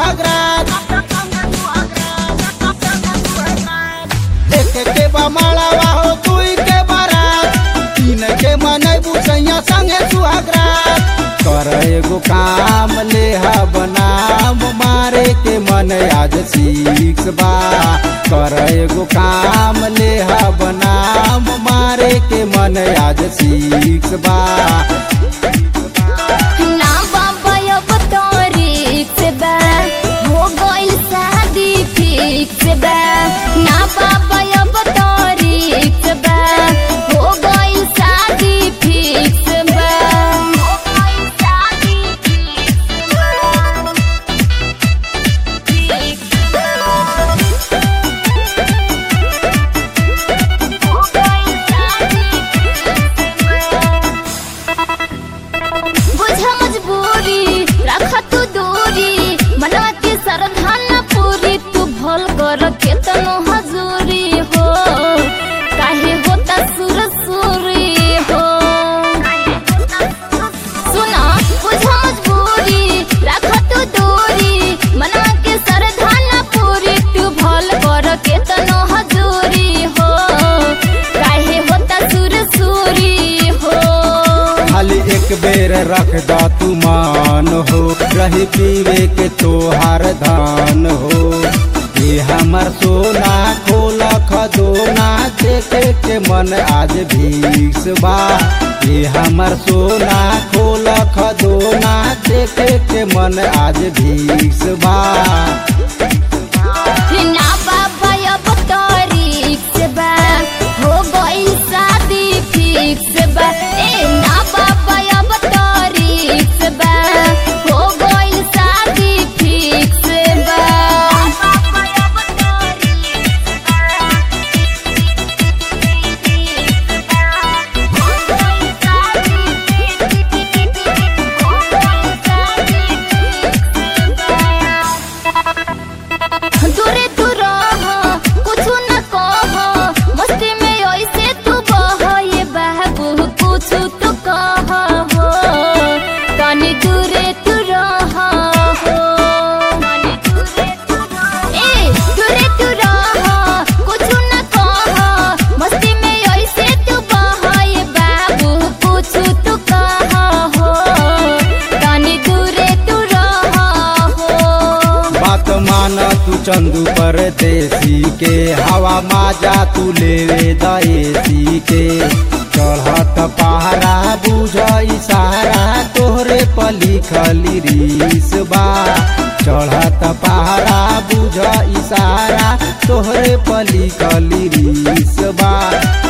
सुहागरात देखे के बा मालावा हो दुई के बारात तीन के मनई बुसैया संगे सुहागरात कर एगो काम ले बनाम मारे के मन आज सीख बा कर एगो काम ले बनाम मारे के मन आज सीख बा ना बाबा अब तारीख बा हो गइल शादी फिक्स बा ना बाबा अब तारीख बा हो गइल शादी फिक्स बा हो गइल शादी फिक्स बा फिक्स बा हो गइल शादी बुझ मजबूरी रख तू दूरी मनवा के सरधान पूरी तू भल कर केतनो हजूरी हो काहे होता सुर सुरी हो सुना बुझ मजबूरी रख तू दूरी मनवा के सरधान पूरी तू भल कर केतनो हजूरी हो काहे होता सुर सुरी हो खाली एक बेर रख दा तू मान हो रही पीवे के तोहार धान हो ये हमर सोना खोला खदोना देखे के मन आज भीस बा ये हमर सोना खोला खदोना देखे के मन आज भीस बा ना बाबा अब तारीख बा हो गइल शादी फिक्स बा ए ना बाबा अब तारीख बा हो गइल शादी फिक्स बा दूरे तू रह कुछ न कह मस्ती में ऐसे तू बह ये बाबू कुछ तो कह हो तनी दूरे तू रह हो ए दूरे तू रह कुछ न कह मस्ती में ऐसे तू बह ये बाबू कुछ तो कह हो तनी दूरे तू रह हो बात माना तू चंदू परदेसी के हवा माजा तू लेवे दएसी के चढ़त पहरा बुझ इशारा तोहरे पली खली रीस बा चढ़त पहरा बुझ इशारा तोहरे पली खली रीस बा